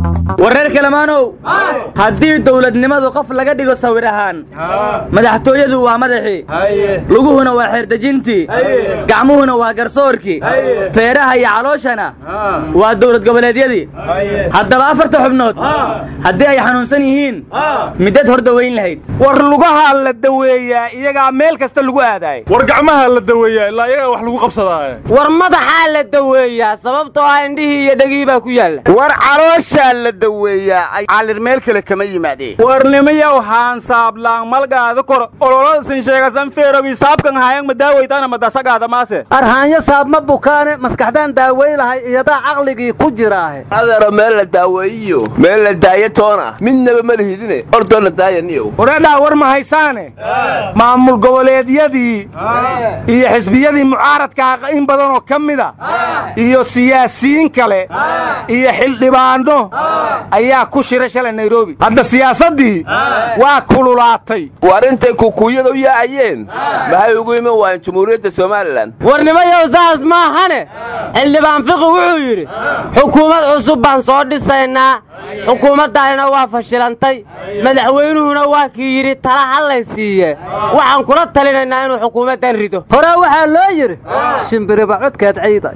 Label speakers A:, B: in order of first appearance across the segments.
A: wareer kalemaanow haddii dowladnimadu qof laga dhigo sawir ahaan madaxtooyadu waa madaxii luguhuna waa xeerdejintii gacmuhuna waa garsoorkii feeraha iyo calooshana waa dowlad goboleedyadii haddaba afarta xubnood haddii ay xanuunsan yihiin midad hor dawayn lahayd
B: war lugahaa la daweeyaa iyagaa meel kasta lagu aadaay
C: war gacmaha la daweeyaa ilaa iyagaa wax lagu qabsadaaye
D: war madaxaa la daweeyaa sababtoo ah indhihii iyo dhegihii baa ku yaalla
E: war calooshaa la daweeyaa ay calir meel kale kama yimaadeen
B: warnimayow haansaablaan malgaada kor ololadasin sheegasan feerogii saabkan hayan madaawaytaana madasagaada maase
F: arhaanyo saabma bukaane maskaxdaan daawey lahay iyadaa caqligii ku jiraahe
G: adaro meel la daaweeyiyo meel la daayo toona midnaba ma lihidine ordoonna daayaniyow
B: wareedhaa war ma haysaane maamul goboleedyadii iyo xisbiyadii mucaaradkaa in badanoo ka mida iyo siyaasiyiin kale iyo xildhibaanno ayaa ku shira shalay nairobi hadda siyaasaddii waa kululaatay
G: war intay kukuuyada u yaacayeen maxay ugu iman waayeen jumhuuriyadda somalilan
D: warnimayow saas maahane xildhibaan fiqi wuxuu yidhi xukuumad cusub baan soo dhisaynaa xukuumaddaanina waa fashilantay madaxweynuhuna waa kii yidhi tala hallay siiye waxaan kula talinaynaa inuu xukuumaddan rido
F: hore waxaa loo yidhi shimbiriba codkeed ciiday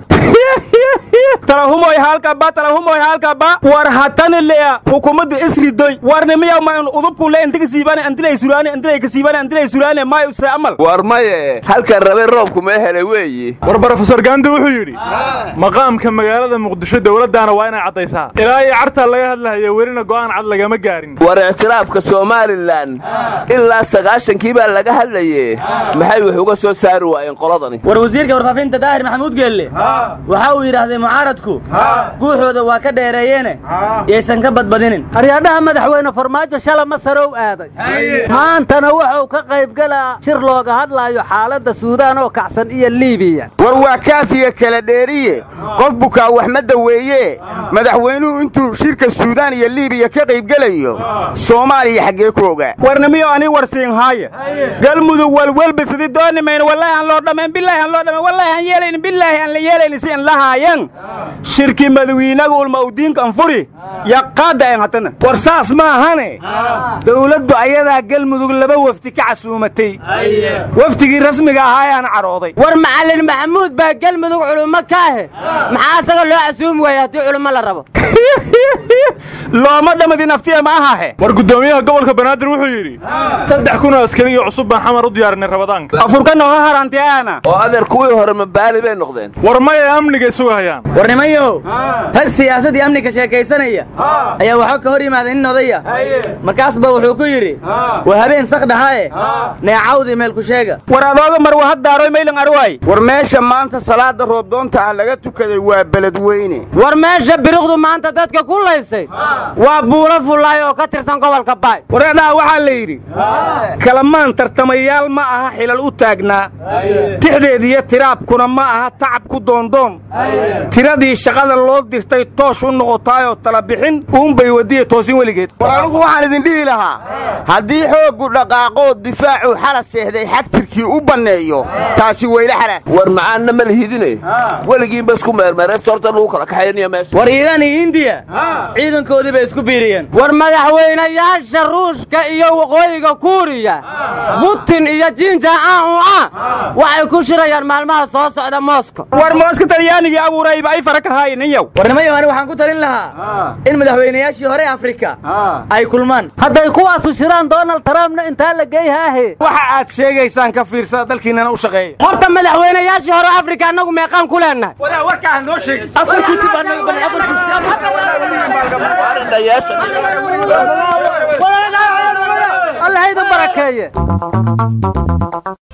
B: talahumoy halkaba talahumoy halkaba war hatani lea hukumadda isridoy warnimiyaw ma udubkun le intiga siibane antilay suraane antilay ka siibane antilay suraane may use amal
G: war maye halkan rabay roobku mee helay weeyi
C: war brofesor gandi wuxuu yidhi maqaamka magaalada muqdisho dowladdaana waa inay caddaysaa ilaa iyo cartaa laga hadlahayo welina go'aan cad lagama gaarin
G: war ictiraafka somalilan ilaa sagaashankii baa laga hadlaye maxay wax uga soo saari waayeen qoladani
A: war wasiirka warfaafinta daahir maxamuud geelle waxa uu yidhaahday mucaaradku guuxooda waa ka dheereeyeene yaysan ka badbadinin
F: aryaadhaha madaxweyne farmaajo shala masarow aaday maantana wuxuu ka qaybgelaa shir looga hadlaayo xaaladda suudaan oo kacsan iyo liibiya
E: war waa kaafiya kala dheeriye qof bukaa wax ma daweeye madaxweynuhu intuu shirka suudaan iyo liibiya ka qaybgelayo soomaaliya xaggee ku ogaa
B: warnimiyo ani warsiin haaya galmudug walwelbisidi doonimayno wallaahi aan loo dhammayn bilaahi aan loo dhammayn wallaahi aan yeelaynin bilaahi aan la yeelaynin si aan la haayan shirkii madawiinaga ulma udiinka anfuri yaqaadda en hatana war saas maahane dawladdu ayadaa galmudug laba wafdi ka casuumatay wafdigii rasmiga ahaa ayaana cadhooday
D: war macallin maxamuud baa galmudug culummo ka ahe maxaa asaga loo casuumi waaya haddii culummo la rabo
B: looma dhamadi naftiya ma ahahe
C: war guddoomiyaha gobolka banaadir wuxuu yidhi saddex kun oo askariyo cusub baan xamar u diyaarinay rabadaanka
B: afurka nooga harantiyaana
G: oo adeer kuwii hore mabaali bay noqdeen
C: war maya amniga isugu hayaan
A: war nimanyow rag siyaasadii amniga sheekaysanaya ayaa waxaa ka hor yimaaday nin odaya markaasba wuxuu ku yidhi waa habeen sakdhahae neecawdii meel ku sheega
B: war adooga mar waa haddaaroy maylan arwaay
E: war meesha maanta salaada roobdoonta ah laga tukaday waa beledweyne
D: war meesha biriqdu maanta dadka ku laysay waa buulo fullaay oo ka tirsan gobolka baay
B: wareedhaha waxaa la yidhi kalamaan tartamayaal ma aha xilal u taagnaa tixdeediyo tiraabkuna ma aha tacab ku doondoon tiradii shaqada loo dirtay toosh u noqotaayoo tala bixin uunbay wadiya toosin weligeed
E: war anugu waxaan idin dhihi lahaa haddii xooggu dhaqaaqoo difaacuu xala seexday xagtirkii u banneeyo taasi weyla xalaal
G: war macaanna ma lihidine weligiinba isku meermeeraysta horta lagu kala kaxaynaya meesha
A: war iiraan iyo hindiya ciidankoodii bay isku biiriyeen
D: war madaxweynayaasha ruushka iyo waqooyiga kuuriya butin iyo jinja aua waxay ku shirayaan maalmaha soo socda moskow
B: war mooska talyaanigii abuurayba ay fara ka haayninyow
A: war nimayo ani waxaan ku talin lahaa in madaxweynayaashii hore afrika ay kulmaan
F: hadday kuwaasu shiraan donald trumpna intaa la geeyhaahe
B: waxa aad sheegaysaan ka fiirsada dalkiinnana u shaqeeya
D: horta madaxweynayaashii hore afrika annagu meeqaan ku leennahay
B: wadaa warkaa noo sheegi
A: afar kursi baa naga badan afar kursi
F: allah haydan barakeeye